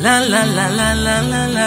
La la la la la la la.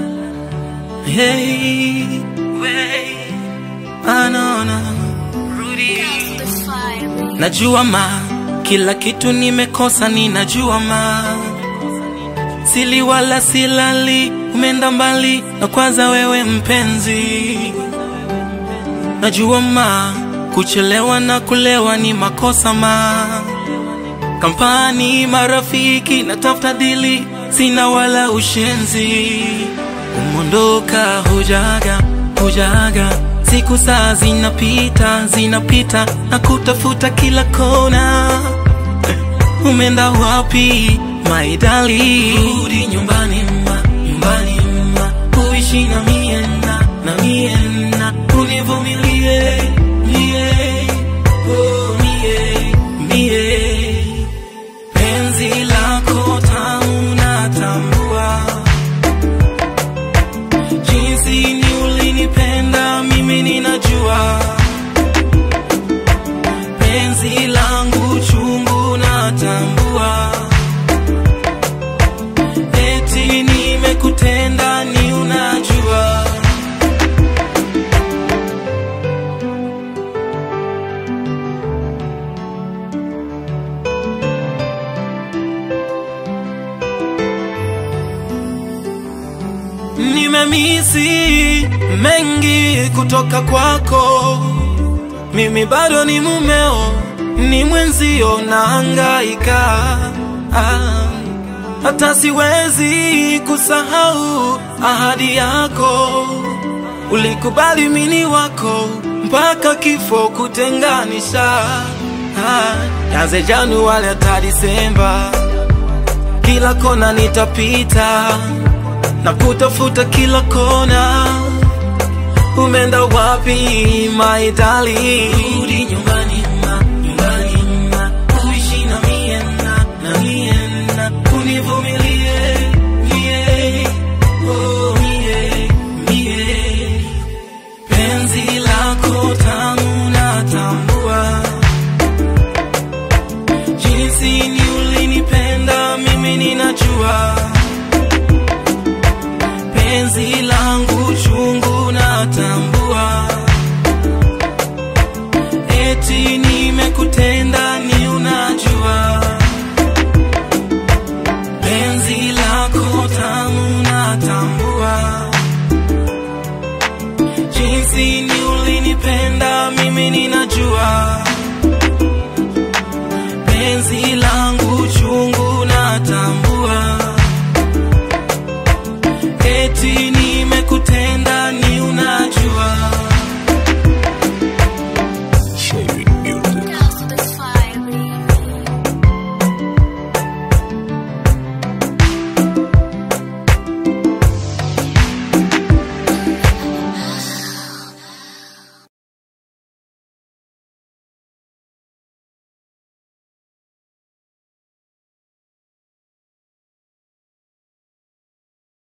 Hey, way. Ah, no, no. Rudy. Najua ma kila kitu nimekosa, ninajua ma sili wala silali, umeenda mbali na kwanza wewe mpenzi. Najua ma kuchelewa na kulewa ni makosa ma kampani, marafiki na tafuta dili, sina wala ushenzi. Umondoka hujaga hujaga, siku saa zinapita zinapita, na kutafuta kila kona. Umeenda wapi my darling? Rudi nyumbani ma, nyumbani ma, uishi na mie na na mie na univumilie mie, oh mie mie penzi lako tamu natambua, jinsi ni ulinipenda mimi ninajua, penzi langu chungu natambua, eti nimekutenda ni unajua. Nimemisi mengi kutoka kwako, mimi bado ni mumeo, ni mwenzio nahangaika, ah, hata siwezi kusahau ahadi yako, ulikubali mini wako mpaka kifo kutenganisha, ah, yanze Januari hata Disemba, kila kona nitapita na kutafuta kila kona. Umeenda wapi my darling? Rudi nyumbani ma, nyumbani ma, uishi na mie na na mie na univumilie mie, oh mie mie, penzi lako tamu natambua, jinsi ni ulinipenda mimi ninajua penzi langu chungu natambua, eti nimekutenda ni unajua, penzi lako tamu natambua, jinsi ni ulinipenda mimi ninajua,